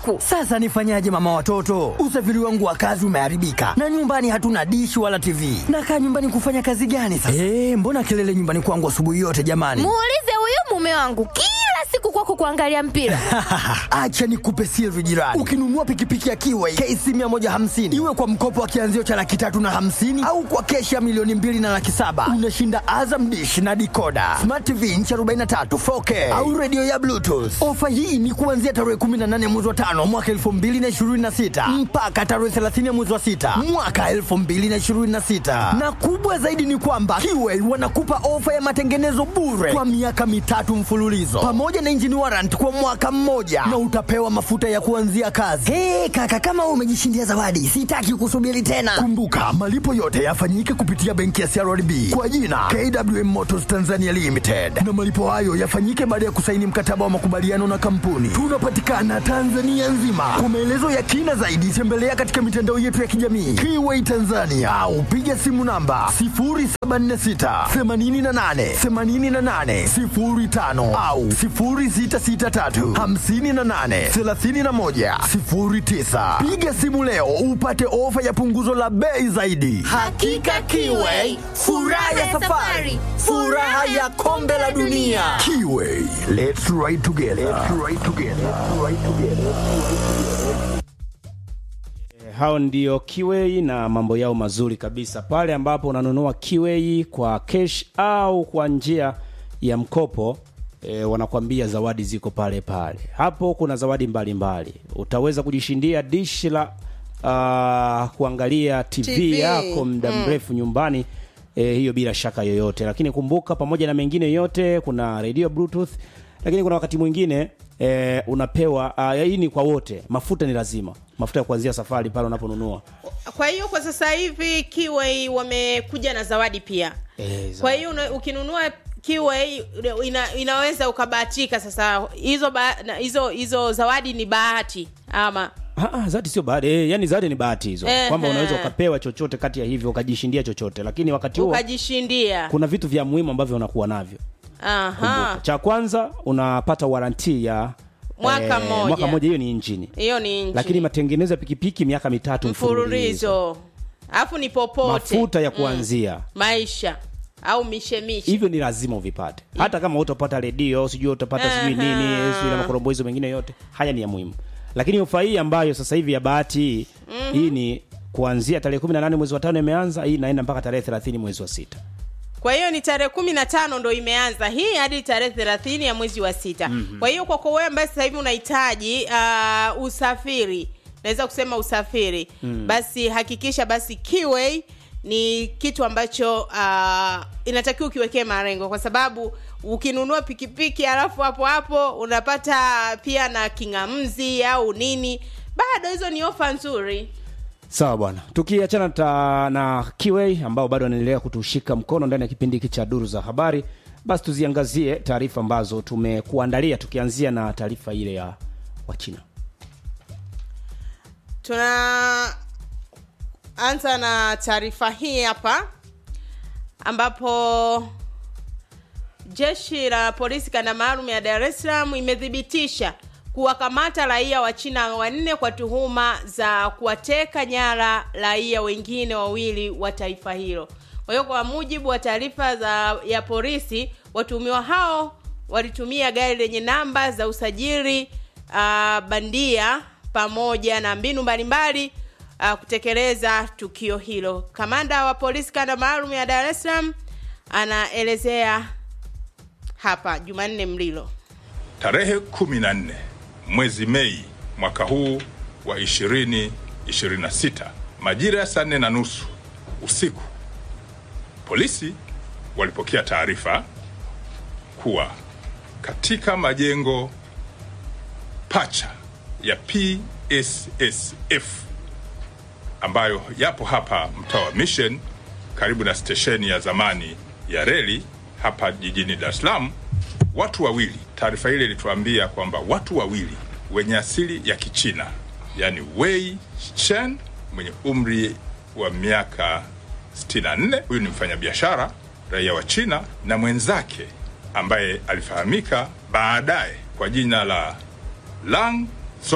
usiku. Sasa nifanyaje mama watoto? Usafiri wangu wa kazi umeharibika na nyumbani hatuna dishi wala TV. Nakaa nyumbani kufanya kazi gani sasa? Eh, mbona kelele nyumbani kwangu asubuhi yote jamani? Muulize huyu mume wangu kila siku kwako kuangalia mpira. Acha nikupe siri jirani. Ukinunua pikipiki ya Kiway KC 150 iwe kwa mkopo wa kianzio cha laki tatu na hamsini au kwa keshi ya milioni mbili na laki saba unashinda Azam dish na dikoda smart TV inchi 43 4K au redio ya Bluetooth. Ofa hii ni kuanzia tarehe 18 mwezi wa tano mwaka 2026 mpaka tarehe 30 mwezi wa sita mwaka 2026, na kubwa zaidi ni kwamba Kiway wanakupa ofa ya matengenezo bure kwa miaka mitatu mfululizo pamoja na engine warrant kwa mwaka mmoja na utapewa mafuta ya kuanzia kazi. Hey, kaka kama wewe umejishindia zawadi, sitaki kusubiri tena. Kumbuka malipo yote yafanyike kupitia benki ya CRDB kwa jina KWM Motors Tanzania Limited, na malipo hayo yafanyike baada ya kusaini mkataba wa makubaliano na kampuni. Tunapatikana Tanzania nzima. Kwa maelezo ya kina zaidi, tembelea katika mitandao yetu ya kijamii Kiway Tanzania au piga simu namba 0746 88 88 05 au 0663 58 31 09. Piga simu leo upate ofa ya punguzo la bei zaidi. Hakika Kiway, furaha ya safari, furaha ya kombe la dunia. Kiway, let's ride together. Let's ride together. Let's ride together. hao ndio Kiwei na mambo yao mazuri kabisa. Pale ambapo unanunua Kiwei kwa cash au kwa njia ya mkopo e, wanakwambia zawadi ziko pale pale. Hapo kuna zawadi mbalimbali mbali. Utaweza kujishindia dishi la uh, kuangalia TV, TV. yako muda mrefu nyumbani e, hiyo bila shaka yoyote, lakini kumbuka, pamoja na mengine yote, kuna radio bluetooth, lakini kuna wakati mwingine e, unapewa uh, hii ni kwa wote, mafuta ni lazima, mafuta ya kuanzia safari pale unaponunua kwa hiyo kwa sasa hivi Kiway wamekuja na zawadi pia Eh, zawadi. kwa hiyo una- ukinunua Kiway ina, inaweza ukabahatika sasa hizo ba, na- hizo hizo zawadi ni bahati ama Ah, ah, zawadi sio bahati eh, yani zawadi ni bahati hizo Ehe. kwamba unaweza ukapewa chochote kati ya hivyo ukajishindia chochote, lakini wakati huo ukajishindia kuna vitu vya muhimu ambavyo unakuwa navyo. aha Kumbuka, cha kwanza unapata waranti ya Mwaka mmoja. mwaka mmoja, hiyo ni injini, hiyo ni nchi lakini matengenezo ya pikipiki miaka mitatu mfululizo, mfululizo alafu ni popote mafuta ya kuanzia maisha au mishemishe hivyo ni lazima uvipate, hata kama utapata redio sijui utapata sijui Aha. nini sijui na makoromboizo mengine yote, haya ni ya muhimu. Lakini ofa hii ambayo sasa hivi ya bahati hii hii ni kuanzia tarehe 18 mwezi wa tano imeanza, hii inaenda mpaka tarehe 30 mwezi wa sita. kwa hiyo ni tarehe kumi na tano ndo imeanza hii hadi tarehe thelathini ya mwezi wa sita mm-hmm. kwa hiyo kwako wewe ambaye sasa hivi unahitaji uh, usafiri naweza kusema usafiri mm. basi hakikisha basi Kiway ni kitu ambacho uh, inatakiwa ukiwekee marengo kwa sababu ukinunua pikipiki alafu hapo hapo unapata pia na kingamzi au nini bado hizo ni ofa nzuri Sawa bwana, tukiachana ta, na Kiway ambao bado wanaendelea kutushika mkono ndani ya kipindi hiki cha duru za habari, basi tuziangazie taarifa ambazo tumekuandalia, tukianzia na taarifa ile ya Wachina. tunaanza na taarifa hii hapa ambapo jeshi la polisi kanda maalum ya Dar es Salaam imethibitisha kuwakamata raia wa China wanne kwa tuhuma za kuwateka nyara raia wengine wawili wa taifa hilo. Kwa hiyo kwa mujibu wa taarifa za ya polisi, watuhumiwa hao walitumia gari lenye namba za usajili uh, bandia pamoja na mbinu mbalimbali uh, kutekeleza tukio hilo. Kamanda wa polisi kanda maalum ya Dar es Salaam anaelezea hapa Jumanne Mlilo. Tarehe 14 mwezi Mei mwaka huu wa 2026 majira ya saa nne na nusu usiku, polisi walipokea taarifa kuwa katika majengo pacha ya PSSF ambayo yapo hapa mtaa wa Mission karibu na stesheni ya zamani ya reli hapa jijini Dar es Salaam, watu wawili, taarifa ile ilituambia kwamba watu wawili wenye asili ya Kichina, yani Wei Chen mwenye umri wa miaka 64, huyu ni mfanyabiashara raia wa China, na mwenzake ambaye alifahamika baadaye kwa jina la Lang Zol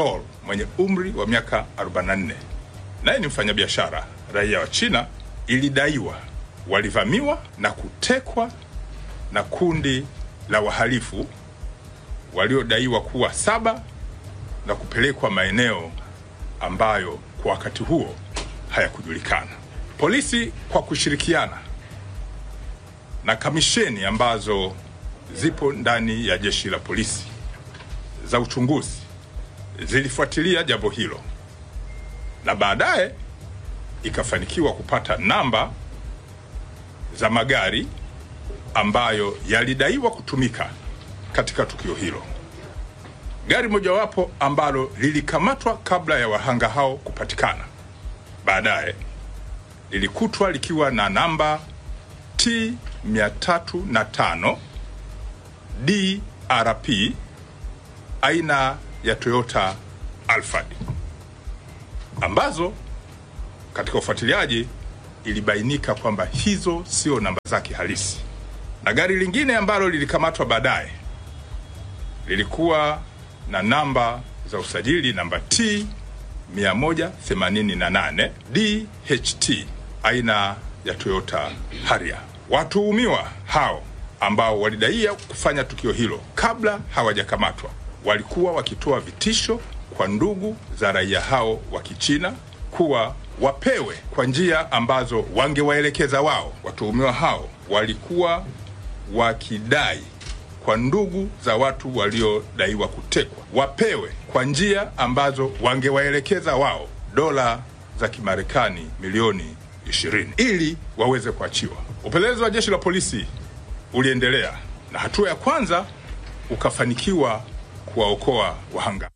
mwenye umri wa miaka 44 naye ni mfanyabiashara raia wa China, ilidaiwa walivamiwa na kutekwa na kundi la wahalifu waliodaiwa kuwa saba na kupelekwa maeneo ambayo kwa wakati huo hayakujulikana. Polisi kwa kushirikiana na kamisheni ambazo zipo ndani ya jeshi la polisi za uchunguzi zilifuatilia jambo hilo na baadaye ikafanikiwa kupata namba za magari ambayo yalidaiwa kutumika katika tukio hilo. Gari mojawapo ambalo lilikamatwa kabla ya wahanga hao kupatikana, baadaye lilikutwa likiwa na namba T 305 DRP aina ya Toyota Alphard ambazo katika ufuatiliaji ilibainika kwamba hizo sio namba zake halisi, na gari lingine ambalo lilikamatwa baadaye lilikuwa na namba za usajili namba T 188 DHT aina ya Toyota Harrier. Watuhumiwa hao ambao walidaia kufanya tukio hilo kabla hawajakamatwa walikuwa wakitoa vitisho kwa ndugu za raia hao wa Kichina kuwa wapewe kwa njia ambazo wangewaelekeza wao. Watuhumiwa hao walikuwa wakidai kwa ndugu za watu waliodaiwa kutekwa wapewe kwa njia ambazo wangewaelekeza wao dola za Kimarekani milioni 20 ili waweze kuachiwa. Upelelezi wa jeshi la polisi uliendelea na hatua ya kwanza ukafanikiwa kuwaokoa wahanga.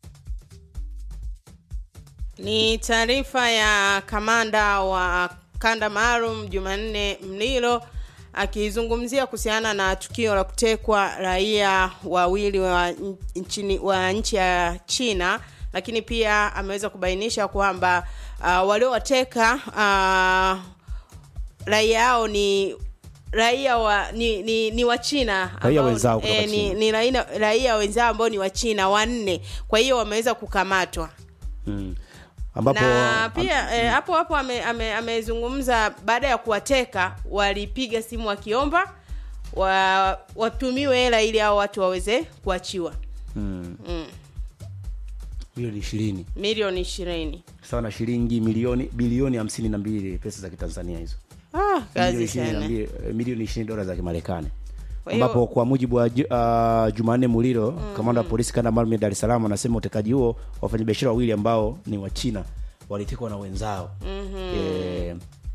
Ni taarifa ya kamanda wa kanda maalum Jumanne Mlilo akizungumzia kuhusiana na tukio la kutekwa raia wawili wa nchini wa nchi ya China, lakini pia ameweza kubainisha kwamba uh, waliowateka uh, raia hao ni raia wa ni ni, ni wa China Raia ambao- wenzao kutoka eh, ni, China. ni raia, raia wenzao ambao ni wa China wanne, kwa hiyo wameweza kukamatwa mm. ambapo na pia eh, hapo hapo amezungumza ame, amezungumza baada ya kuwateka walipiga simu wakiomba wa, watumiwe hela ili hao watu waweze kuachiwa mm. mm. milioni ishirini milioni ishirini sawa na shilingi milioni bilioni hamsini na mbili pesa za kitanzania hizo ah, kazi Milioni ishirini na sana mbili- eh, milioni ishirini dola za kimarekani Kwa hiyo- ambapo kwa mujibu wa Ju- uh, Jumanne Muliro kamanda wa polisi kanda maalum ya Dar es Salaam anasema utekaji huo wafanyabiashara wawili ambao ni wa China walitekwa na wenzao e,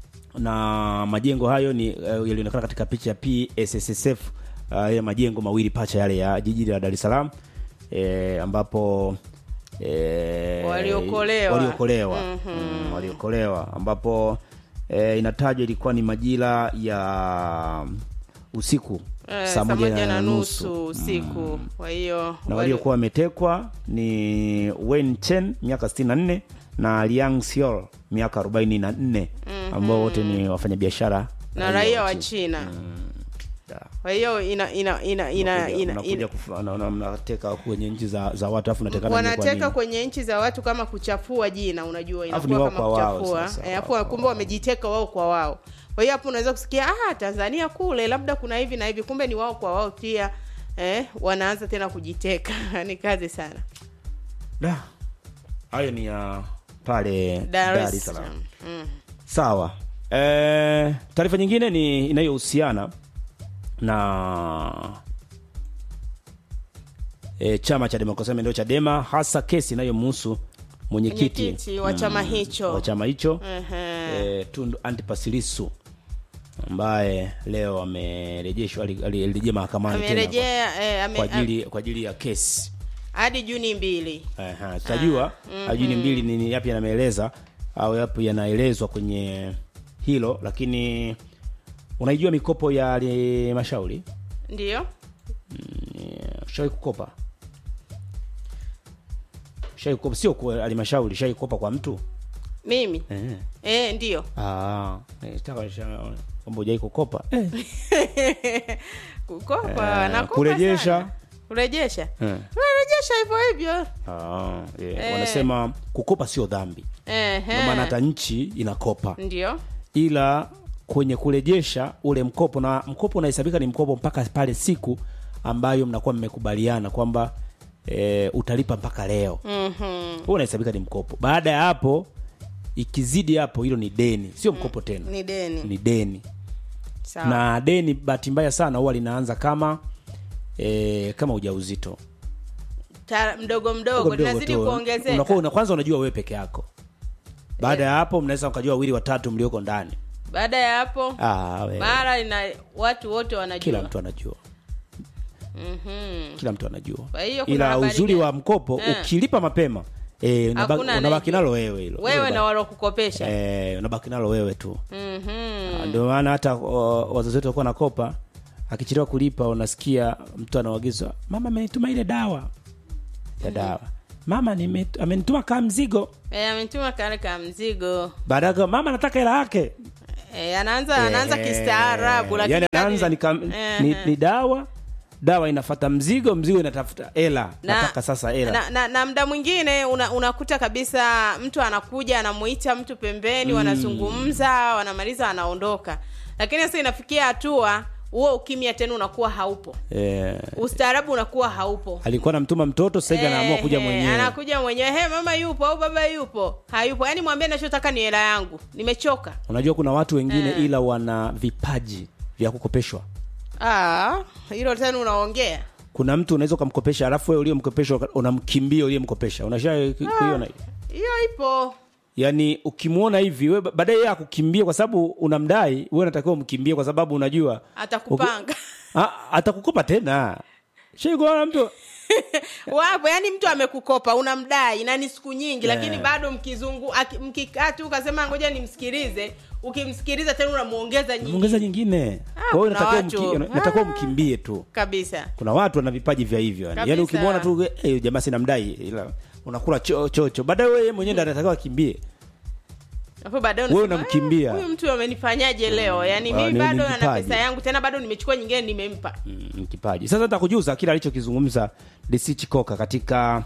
na majengo hayo ni uh, yalionekana katika picha ya PSSSF uh, ya majengo mawili pacha yale ya jiji la Dar es Salaam e, ambapo e, Waliokolewa. waliokolewa mm, waliokolewa ambapo e, inatajwa ilikuwa ni majira ya usiku Eh, saa moja na nusu usiku kwa hiyo na wali- waliokuwa wametekwa ni Wen Chen miaka 64 na Liang Xiao miaka 44 ambao wote ni wafanyabiashara na raia wa China. China Da. kwa hiyo ina ina ina ina, Mnakuja- ina, mnakuja ina kufa- na- na- mnateka kwenye nchi za, za watu afu natekana nyinyi kwa wanateka nini? kwenye nchi za watu kama kuchafua jina unajua Alafu ni inakuwa wao kama kwa wao kuchafua sasa, Eh, wao afu kumbe wamejiteka wao kwa wao kwa hiyo hapo unaweza kusikia ah Tanzania kule labda kuna hivi na hivi kumbe ni wao kwa wao pia eh, wanaanza tena kujiteka ni kazi sana Da. hayo ni ya pale Dar Dar es es Salaam Salaam mm. sawa e, taarifa nyingine ni inayohusiana na e, chama cha demokrasia na maendeleo chadema hasa kesi inayomhusu mwenyekiti Mwenyekiti wa chama hicho. wa chama hicho Ehe. e, tundu antipas lissu ambaye leo amerejeshwa ali- ali- alirejea mahakamani tena amerejea eh, ame, kwa, kwa ajili kwa ajili ya kesi hadi Juni mbili Aha, tutajua ajini mbili ni yapi yanameeleza au yapi yanaelezwa kwenye hilo lakini unaijua mikopo ya halmashauri ndio shawai kukopa shawai kukopa sio kwa halmashauri shawai kukopa kwa mtu mimi eh. eh, ndio ah, eh, taka sha- kwamba hujai kukopa eh. kukopa Eh, nakopa kurejesha. sana. kurejesha Eh. kurejesha utarejesha hivyo hivyo Ah, yeah. Eh. wanasema kukopa sio dhambi Ehe. ndio maana hata nchi inakopa ndio ila kwenye kurejesha ule mkopo na mkopo unahesabika ni mkopo mpaka pale siku ambayo mnakuwa mmekubaliana kwamba e, utalipa mpaka leo mm-hmm. huo unahesabika ni mkopo baada ya hapo ikizidi hapo hilo ni deni sio mkopo tena ni deni ni deni sawa na deni bahati mbaya sana huwa linaanza kama e, kama ujauzito Ta, mdogo mdogo Mdogo linazidi tu. kuongezeka unakuwa una, kwanza unajua wewe peke yako baada ya hapo mnaweza mkajua wawili watatu mlioko ndani baada ya hapo ah, we, mara ina watu wote wanajua kila mtu anajua Mhm. kila mtu anajua Kwa hiyo kuna ila habari uzuri gani? wa mkopo Eh. ukilipa mapema e, unabaki, Hakuna unabaki anayejua. nalo wewe hilo wewe Hilo na ba- walokukopesha eh, unabaki nalo wewe tu Mhm. Ah, ndio maana hata o, wazazi wetu walikuwa nakopa akichelewa kulipa unasikia mtu anaagizwa mama amenituma ile dawa ya dawa mama nime- amenituma kaa mzigo Eh, ametuma kale ka mzigo baadaye mama nataka hela yake Eh, anaanza anaanza Eh, kistaarabu lakini yani kadri- anaanza ni, kam, ni, Eh, ni dawa dawa inafata mzigo mzigo inatafuta hela na, nataka sasa hela na, na, na mda mwingine una, unakuta kabisa mtu anakuja anamuita mtu pembeni wanazungumza wanamaliza anaondoka lakini sasa inafikia hatua huo ukimya tena unakuwa haupo eh, ustaarabu unakuwa haupo alikuwa namtuma mtoto sasa hivi anaamua kuja Eh, eh, mwenyewe anakuja mwenyewe he mama yupo au baba yupo hayupo yaani mwambie nachotaka ni hela yangu nimechoka unajua kuna watu wengine ila wana vipaji vya kukopeshwa Ah, hilo tena unaongea kuna mtu unaweza ukamkopesha alafu wewe uliyemkopesha uka- unamkimbia uliyemkopesha unasha kuiona hiyo hiyo ipo yaani ukimwona hivi wewe ba- baadaye yeye akukimbie kwa sababu unamdai wewe unatakiwa umkimbie kwa sababu unajua atakupanga Ah, atakukopa tena shaikuona mtu wapo yani mtu amekukopa unamdai na ni siku nyingi lakini bado mkizungu aki- mkikaa tu ukasema ngoja nimsikilize ukimsikiliza tena unamuongeza nyingi ongeza nyingine Ah, kwa hiyo kuna unatakiwa watu. mki- una- unatakiwa Ah. umkimbie tu kabisa kuna watu wana vipaji vya hivyo yani, Kabisa. yani ukimwona tu hey, jamaa sinamdai ila unakula cho- chocho baadaye wewe mwenyewe ndo anatakiwa akimbie Alafu baadaye Wewe unasema, unamkimbia. "Ah, huyu mtu amenifanyaje leo yani Ah, mimi ni- bado ni ana kipaji. pesa yangu tena bado nimechukua nyingine nimempa mm, kipaji sasa nitakujuza kile alichokizungumza DC Chikoka katika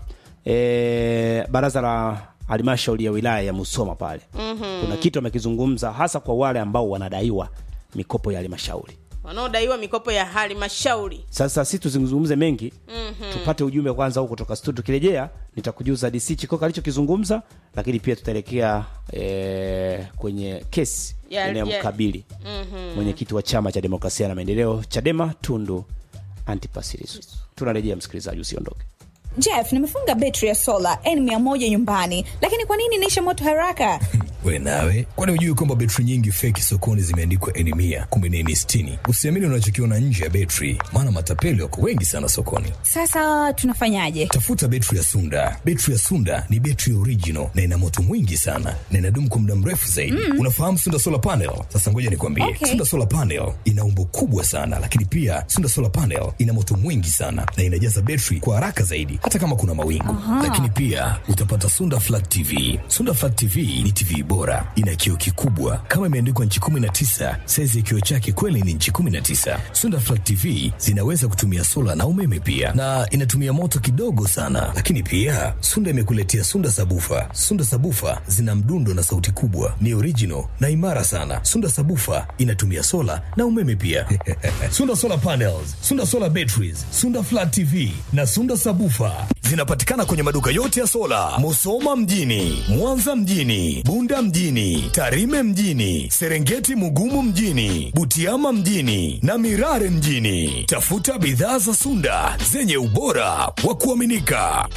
e, baraza la halmashauri ya wilaya ya Musoma pale mm-hmm. kuna kitu amekizungumza hasa kwa wale ambao wanadaiwa mikopo ya halmashauri wanaodaiwa mikopo ya halmashauri sasa si tuzungumze mengi mm-hmm. tupate ujumbe kwanza huko kutoka studio tukirejea nitakujuza DC Chikoka alichokizungumza lakini pia tutaelekea e, kwenye kesi Ya- ya- inayomkabili mm-hmm. mwenyekiti wa chama cha demokrasia na maendeleo Chadema Tundu Antipas Lissu tunarejea msikilizaji usiondoke Jeff, nimefunga betri ya sola N100 nyumbani, lakini kwa nini inaisha moto haraka? we nawe kwani hujui kwamba betri nyingi feki sokoni zimeandikwa eni mia kumbe ni eni sitini usiamini unachokiona nje ya betri maana matapeli wako wengi sana sokoni Sasa tunafanyaje? tafuta betri ya sunda betri ya sunda ni betri original na ina moto mwingi sana na inadumu kwa muda mrefu zaidi mm. unafahamu sunda solar panel sasa ngoja nikwambie Okay. sunda solar panel ina umbo kubwa sana lakini pia sunda solar panel ina moto mwingi sana na inajaza betri kwa haraka zaidi hata kama kuna mawingu lakini pia utapata sunda flat tv sunda flat tv ni tv bora ina kioo kikubwa kama imeandikwa nchi 19 saizi ya kioo chake kweli ni nchi 19 sunda flat tv zinaweza kutumia sola na umeme pia na inatumia moto kidogo sana lakini pia sunda imekuletea sunda sabufa sunda sabufa zina mdundo na sauti kubwa ni original na imara sana sunda sabufa inatumia sola na umeme pia sunda solar panels sunda solar batteries sunda flat tv na sunda sabufa zinapatikana kwenye maduka yote ya sola musoma mjini mwanza mjini bunda mjini tarime mjini serengeti mugumu mjini butiama mjini na mirare mjini tafuta bidhaa za sunda zenye ubora wa kuaminika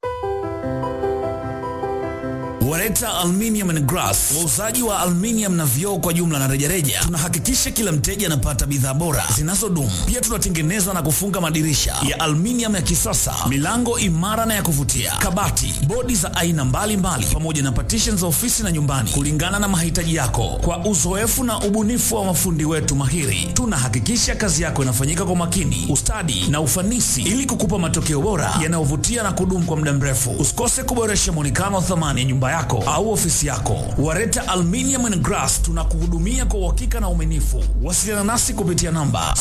Wareta Aluminium and Glass, wauzaji wa aluminium na vioo kwa jumla na rejareja. Tunahakikisha kila mteja anapata bidhaa bora zinazodumu. Pia tunatengeneza na kufunga madirisha ya aluminium ya kisasa, milango imara na ya kuvutia, kabati, bodi za aina mbalimbali, pamoja na partition za ofisi na nyumbani, kulingana na mahitaji yako. Kwa uzoefu na ubunifu wa mafundi wetu mahiri, tunahakikisha kazi yako inafanyika kwa makini, ustadi na ufanisi, ili kukupa matokeo bora yanayovutia na kudumu kwa muda mrefu. Usikose kuboresha mwonekano wa thamani ya nyumba yako yako au ofisi yako. Wareta Aluminium and Glass tunakuhudumia kwa uhakika na uaminifu. Wasiliana nasi kupitia namba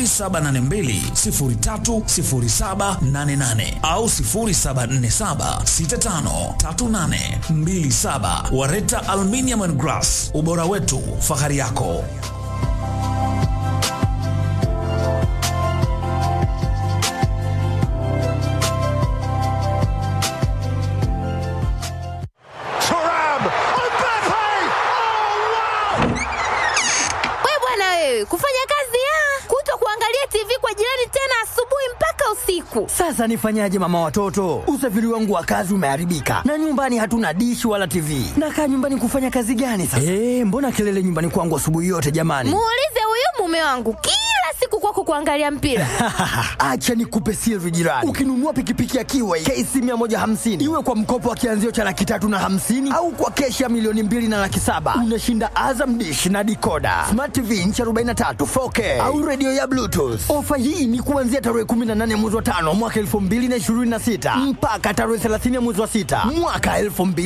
0782030788 au 0747653827. Wareta Aluminium and Glass, ubora wetu, fahari yako. We bwana wewe, kufanya kazi ya kuto kuangalia TV kwa jirani tena asubuhi mpaka usiku. Sasa nifanyaje mama watoto? Usafiri wangu wa kazi umeharibika na nyumbani hatuna dishi wala TV. Nakaa nyumbani kufanya kazi gani sasa? Eh, mbona kelele nyumbani kwangu asubuhi yote jamani? Muulize huyu mume wangu kila siku kwako kuangalia mpira. Acha nikupe siri jirani. Ukinunua pikipiki ya Kiway KC 150 iwe kwa mkopo wa kianzio cha laki tatu na hamsini au kwa keshi ya milioni mbili na laki saba unashinda Azam dish na dikoda smart TV inchi 43 4K au redio ya Bluetooth. Ofa hii ni kuanzia tarehe 18 mwezi wa tano mwaka 2026 mpaka tarehe 30 mwezi wa sita mwaka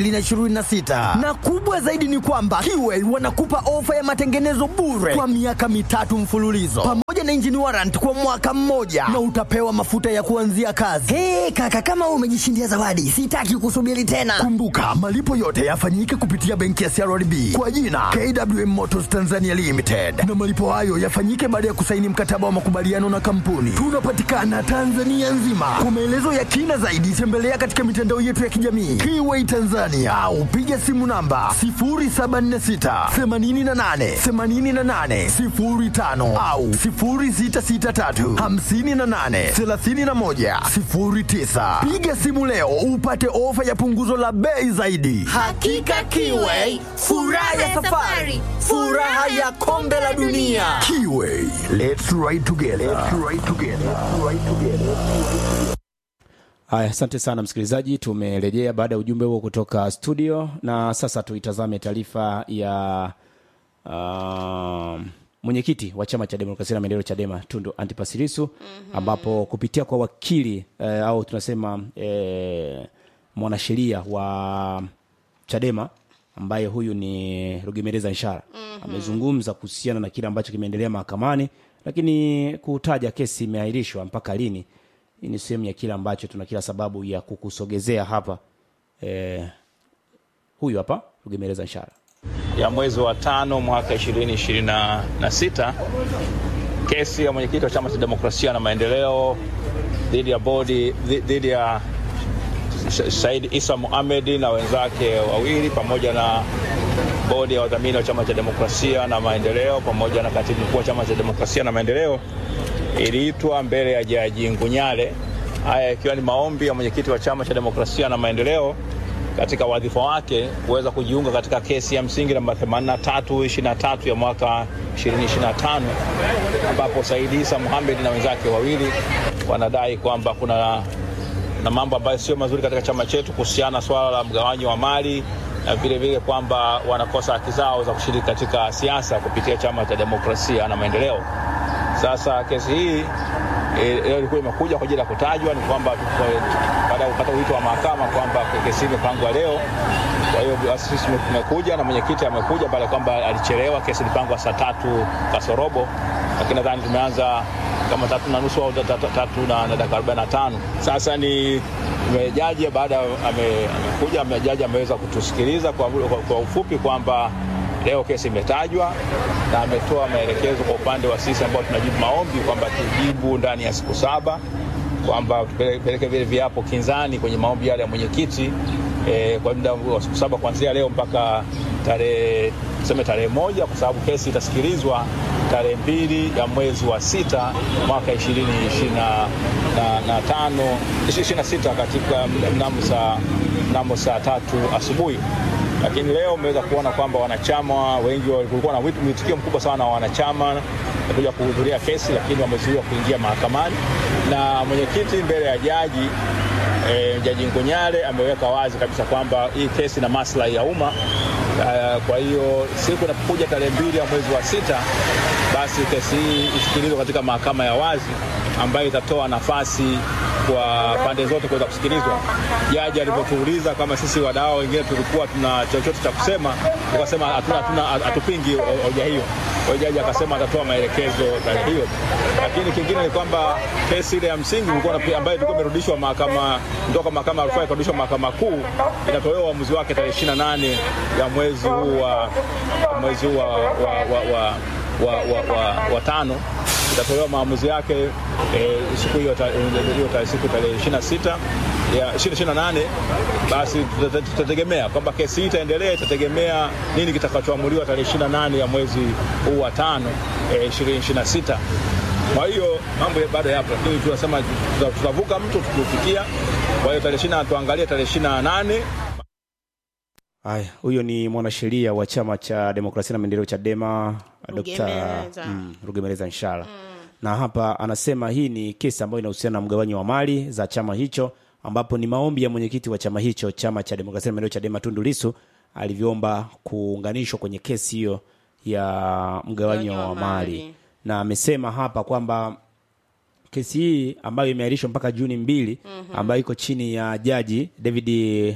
2026, na kubwa zaidi ni kwamba Kiway wanakupa ofa ya matengenezo bure kwa miaka mitatu mfululizo pamoja na engine warrant kwa mwaka mmoja na utapewa mafuta ya kuanzia kazi. Hey, kaka kama wewe umejishindia zawadi, sitaki kusubiri tena. Kumbuka malipo yote yafanyike kupitia benki ya CRDB kwa jina KWM Motors Tanzania Limited, na malipo hayo yafanyike baada ya kusaini mkataba wa makubaliano na kampuni. Tunapatikana Tanzania nzima. Kwa maelezo ya kina zaidi, tembelea katika mitandao yetu ya kijamii Kiway Tanzania au piga simu namba 0746 88 88 05 au 0663 58 31 09. Piga simu leo upate ofa ya punguzo la bei zaidi. Hakika Kiway, furaha ya safari, furaha ya kombe la dunia. Kiway, let's ride together. Let's ride together. Let's ride together. Haya, asante sana msikilizaji, tumerejea baada ya ujumbe huo kutoka studio, na sasa tuitazame taarifa ya uh, mwenyekiti wa chama cha demokrasia na maendeleo Chadema Tundu Antipas Lissu mm-hmm. ambapo kupitia kwa wakili eh, au tunasema eh, mwanasheria wa Chadema ambaye huyu ni Rugemeleza Nshara mm-hmm. amezungumza kuhusiana na kile ambacho kimeendelea mahakamani, lakini kutaja kesi imeahirishwa mpaka lini. Hii ni sehemu ya kile ambacho tuna kila sababu ya kukusogezea hapa. Eh, huyu hapa Rugemeleza Nshara. ya mwezi wa tano mwaka 2026 kesi ya mwenyekiti wa chama cha demokrasia na maendeleo dhidi ya bodi dhi- dhidi ya Sh- Said Isa Mohamed na wenzake wawili pamoja na bodi ya wadhamini wa chama cha demokrasia na maendeleo pamoja na katibu mkuu wa chama cha demokrasia na maendeleo iliitwa mbele ya jaji Ngunyale. Haya ikiwa ni maombi ya mwenyekiti wa chama cha demokrasia na maendeleo katika wadhifa wake kuweza kujiunga katika kesi ya msingi namba 8323 ya mwaka 2025 ambapo Said Isa Mohamed na wenzake wawili wanadai kwamba kuna na mambo ambayo sio mazuri katika chama chetu kuhusiana na swala la mgawanyo wa mali na vile vile kwamba wanakosa haki zao za kushiriki katika siasa kupitia chama cha demokrasia na maendeleo. Sasa kesi hii eh, leo ilikuwa imekuja kwa ajili ya kutajwa, ni kwamba eh, baada ya kupata wito wa mahakama kwamba kesi hii imepangwa leo. Kwa hiyo basi sisi tumekuja na mwenyekiti amekuja pale kwamba alichelewa, kesi ilipangwa saa tatu kasorobo, lakini nadhani tumeanza kama tatu na nusu au ta- ta- tatu na na dakika arobaini na tano. Sasa ni tume- jaji baada ya- ame- amekuja ame, jaji ameweza kutusikiliza kwa, kwa, kwa ufupi kwamba leo kesi imetajwa na ametoa maelekezo kwa upande wa sisi ambao tunajibu maombi kwamba tujibu ndani ya siku saba kwamba tupeleke vile viapo kinzani kwenye maombi yale ya mwenyekiti eh, kwa muda wa siku saba kuanzia leo mpaka tarehe tuseme tarehe moja kwa sababu kesi itasikilizwa tarehe mbili ya mwezi wa sita mwaka ishirini ishirini na, na tano ishirini na sita katika mnamo saa mnamo saa tatu asubuhi lakini leo umeweza kuona kwamba wanachama wengi kulikuwa na wito- mwitikio mkubwa sana wa wanachama kuja kuhudhuria kesi, lakini wamezuiwa kuingia mahakamani na mwenyekiti mbele ya jaji e, jaji Ngonyale ameweka wazi kabisa kwamba hii kesi ina maslahi ya umma. Uh, kwa hiyo siku inapokuja tarehe mbili ya mwezi wa sita, basi kesi hii isikilizwe katika mahakama ya wazi ambayo itatoa nafasi kwa pande zote kuweza kusikilizwa. Jaji alipotuuliza kama sisi wadau wengine tulikuwa tuna chochote cha kusema, tukasema hatuna, hatuna, hatupingi hoja hiyo. Kwa hiyo jaji akasema atatoa maelekezo tarehe hiyo, lakini kingine ni kwamba kesi ile ya msingi ilikuwa na- ambayo ilikuwa imerudishwa mahakama kutoka mahakama ya rufaa ikarudishwa mahakama kuu, itatolewa uamuzi wake tarehe 28 ya mwezi huu wa mwezi huu wa, wa, wa, wa, wa, wa, wa, wa tano itatolewa maamuzi yake eh, siku hiyo ta- hiyo ta- siku tarehe 26 ya 28 basi tuta- tutategemea kwamba kesi hii itaendelea, itategemea nini kitakachoamuliwa tarehe 28 ya mwezi huu wa tano eh, 2026. Kwa hiyo mambo ya- bado yapo, lakini tunasema tuta- tutavuka mto tukiufikia. Kwa hiyo tarehe 20 tuangalie tarehe 28 Haya, huyo ni mwanasheria wa chama cha demokrasia na maendeleo Chadema, Dr. Rugemeleza. mm, Rugemeleza Nshala na hapa anasema hii ni kesi ambayo inahusiana na mgawanyo wa mali za chama hicho, ambapo ni maombi ya mwenyekiti wa chama hicho, chama cha demokrasia na maendeleo Chadema, Tundu Lissu alivyoomba kuunganishwa kwenye kesi hiyo ya mgawanyo wa mali, na amesema hapa kwamba kesi hii ambayo imeahirishwa mpaka Juni mbili ambayo iko chini ya jaji David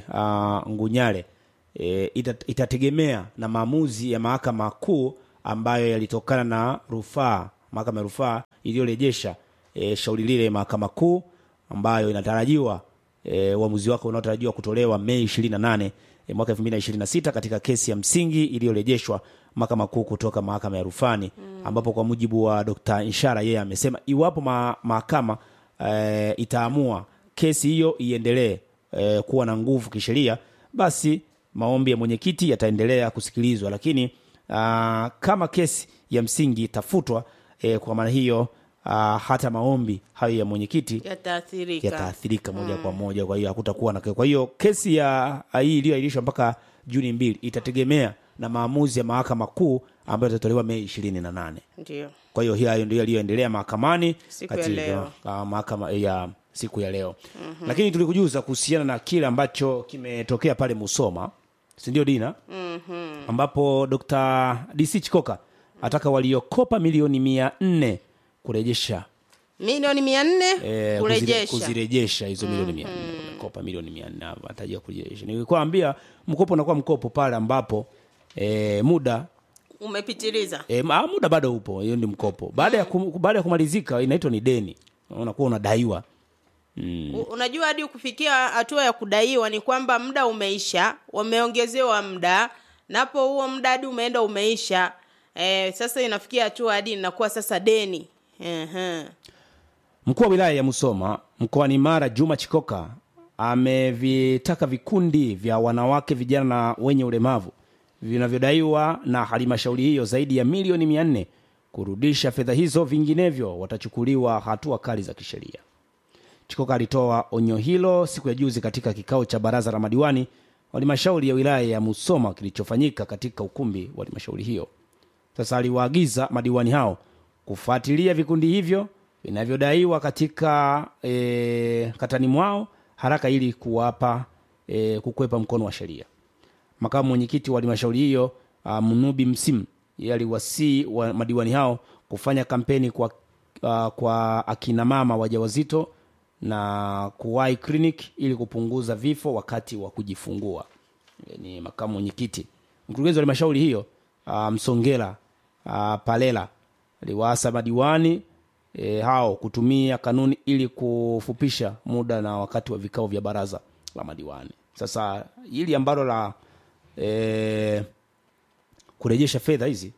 uh, Ngunyale e, ita, itategemea na maamuzi ya mahakama kuu ambayo yalitokana na rufaa mahakama ya rufaa iliyorejesha e, shauri lile mahakama kuu ambayo inatarajiwa e, uamuzi wake unaotarajiwa kutolewa Mei 28 e, mwaka 2026 katika kesi ya msingi iliyorejeshwa mahakama kuu kutoka mahakama ya rufani ambapo kwa mujibu wa Dr. Inshara yeye amesema iwapo ma, mahakama e, itaamua kesi hiyo iendelee e, kuwa na nguvu kisheria basi maombi ya mwenyekiti yataendelea kusikilizwa lakini aa, kama kesi ya msingi itafutwa e, kwa maana hiyo aa, hata maombi hayo ya mwenyekiti yataathirika yataathirika moja kwa moja kwa hiyo hakutakuwa na kwa hiyo kesi ya hii iliyoahirishwa mpaka juni mbili itategemea na maamuzi ya mahakama kuu ambayo itatolewa mei ishirini na nane ndio kwa hiyo hayo ndio yaliyoendelea mahakamani Siku ya leo. uh, mahakama ya siku ya leo mm-hmm. lakini tulikujuza kuhusiana na kile ambacho kimetokea pale musoma sindio dina Mhm. ambapo dr dc chikoka ataka waliokopa milioni mia nne kurejesha milioni mia nne eh, kuzire- kurejesha kuzirejesha hizo milioni mia nne kopa milioni mia nne atajia kurejesha nilikwambia mkopo unakuwa mkopo pale ambapo eh, muda umepitiliza E, ma, muda bado upo, hiyo ni mkopo. Baada ya kum, baada ya kumalizika inaitwa ni deni, unakuwa unadaiwa mm. U- unajua hadi kufikia hatua ya kudaiwa ni kwamba muda umeisha wameongezewa muda napo huo muda hadi umeenda umeisha e, sasa inafikia hatua hadi inakuwa sasa deni Ehe. Mkuu wa wilaya ya Musoma mkoani Mara Juma Chikoka amevitaka vikundi vya wanawake, vijana na wenye ulemavu vinavyodaiwa na halmashauri hiyo zaidi ya milioni mia nne kurudisha fedha hizo, vinginevyo watachukuliwa hatua kali za kisheria. Chikoka alitoa onyo hilo siku ya juzi katika kikao cha baraza la madiwani wa halmashauri ya wilaya ya Musoma kilichofanyika katika ukumbi wa halmashauri hiyo. Sasa aliwaagiza madiwani hao kufuatilia vikundi hivyo vinavyodaiwa katika e, katani mwao haraka ili kuwapa e, kukwepa mkono wa sheria. Makamu mwenyekiti wa halmashauri hiyo uh, Mnubi Msimu yeye aliwasii wa madiwani hao kufanya kampeni kwa, uh, kwa akina mama wajawazito na kuwahi clinic ili kupunguza vifo wakati wa kujifungua. E, ni makamu mwenyekiti. Mkurugenzi wa halmashauri hiyo uh, Msongela uh, Palela aliwaasa madiwani e, hao kutumia kanuni ili kufupisha muda na wakati wa vikao vya baraza la madiwani. Sasa hili ambalo la e, kurejesha fedha hizi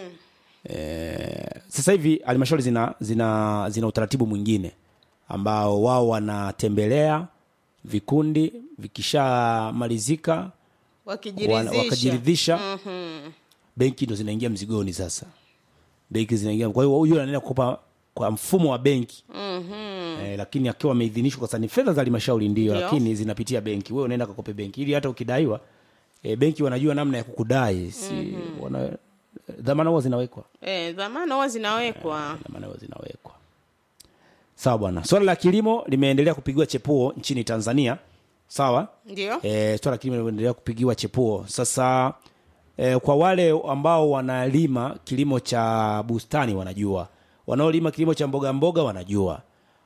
e, sasa hivi halmashauri zina, zina, zina utaratibu mwingine ambao wao wanatembelea vikundi vikishamalizika wana- wakijiridhisha wakajiridhisha Mhm. benki ndo zinaingia mzigoni sasa benki zinaingia kwa hiyo huyu anaenda kukopa kwa mfumo wa benki Mhm. eh, lakini akiwa ameidhinishwa kwa sababu ni fedha za halmashauri ndio Ndio. lakini zinapitia benki wewe unaenda kakope benki ili hata ukidaiwa eh, benki wanajua namna ya kukudai si wana dhamana huwa zinawekwa Eh, dhamana huwa zinawekwa dhamana huwa zinawekwa sawa bwana swala la kilimo limeendelea kupigiwa chepuo nchini tanzania sawa ndio e, swala la kilimo linaendelea kupigiwa chepuo sasa e, kwa wale ambao wanalima kilimo cha bustani wanajua wanaolima kilimo cha mboga mboga wanajua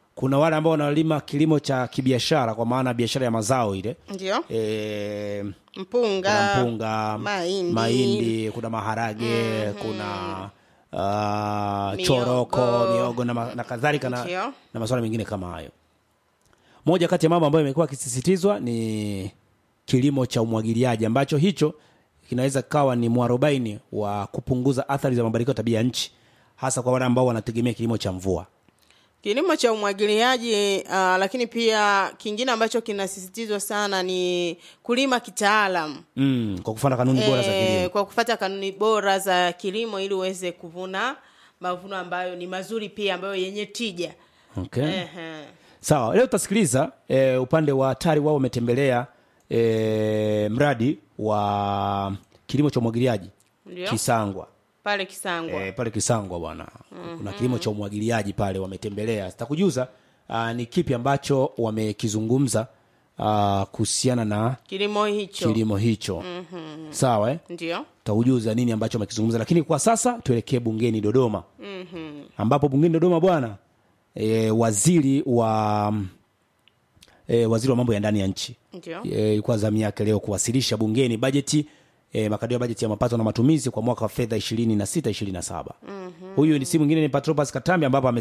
kuna wale ambao wanalima kilimo cha kibiashara kwa maana biashara ya mazao ile ndio e, mpunga, kuna mpunga mahindi, mahindi kuna maharage kuna uh, Miogo. choroko miogo na, ma- na kadhalika na, Ndio. na masuala mengine kama hayo moja kati ya mambo ambayo imekuwa akisisitizwa ni kilimo cha umwagiliaji ambacho hicho kinaweza kawa ni mwarobaini wa kupunguza athari za mabadiliko ya tabia ya nchi hasa kwa wale ambao wanategemea kilimo cha mvua kilimo cha umwagiliaji uh, lakini pia kingine ambacho kinasisitizwa sana ni kulima kitaalam mm, kwa kufuata kanuni bora za Eh, kilimo kwa kufata kanuni bora za kilimo ili uweze kuvuna mavuno ambayo ni mazuri pia ambayo yenye tija okay. Ehe. sawa leo tutasikiliza e, upande wa tari wao wametembelea e, mradi wa kilimo cha umwagiliaji Ndio. kisangwa pale kisangwa e, pale kisangwa bwana kuna kilimo cha umwagiliaji pale wametembelea sitakujuza uh, ni kipi ambacho wamekizungumza uh, kuhusiana na kilimo hicho kilimo hicho Mhm. sawa eh? ndio taujuza nini ambacho wamekizungumza lakini kwa sasa tuelekee bungeni dodoma Mhm. ambapo bungeni dodoma bwana e, waziri wa e, waziri wa mambo ya ndani ya nchi ndio Eh, ilikuwa zamu yake leo kuwasilisha bungeni bajeti e, makadirio ya bajeti ya mapato na matumizi kwa mwaka wa fedha 26 27 Mhm. huyu ni si mwingine ni patropas katambi ambapo ame